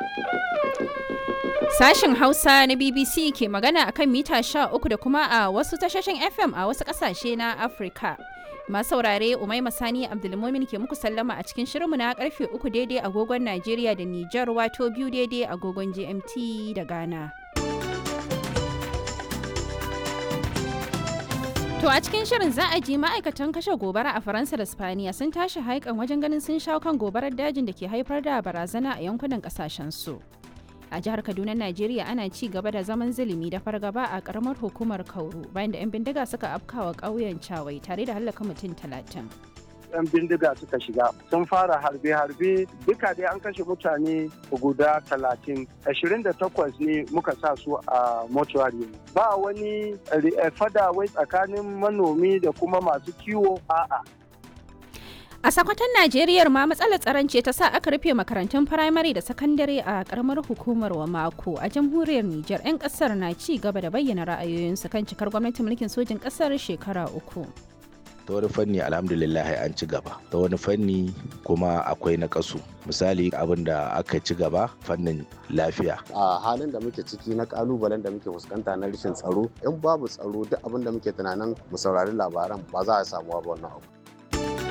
Sashen Hausa na BBC ke magana akan mita 13 da kuma a wasu tashoshin FM a wasu ƙasashe na Afirka. Masu saurare Umaima Sani Abdulmumin ke muku sallama a cikin shirinmu na karfe uku daidai agogon Najeriya da Nijar wato biyu daidai agogon GMT da Ghana. To a cikin shirin za a ji ma'aikatan kashe gobara a Faransa da Spaniya sun tashi haikan wajen ganin sun shawo kan gobarar dajin da ke haifar da barazana a yankunan kasashen su. A jihar Kaduna, Najeriya ana ci gaba da zaman zulumi da fargaba a karamar hukumar Kauru bayan da 'yan bindiga suka afkawa ƙauyen Cawai tare da hallaka mutum talatin. 'yan bindiga suka shiga sun fara harbe-harbe duka dai an kashe mutane guda talatin ashirin da takwas ne muka sa su a mortuary ba wani fada wai tsakanin manomi da kuma masu kiwo a'a A sakwatan Najeriya ma matsalar tsaron ce ta sa aka rufe makarantun firamare da sakandare a karamar hukumar wa mako a jamhuriyar Nijar 'yan kasar na ci gaba da bayyana ra'ayoyinsu kan cikar gwamnatin mulkin sojin kasar shekara uku. ta wani fanni alhamdulillah an ci gaba ta wani fanni kuma akwai na kasu misali abin da aka ci gaba fannin lafiya a halin da muke ciki na kalubalen da muke fuskanta na rashin tsaro in babu tsaro duk abin da muke tunanin mu saurari labaran ba za a samu ba wannan abu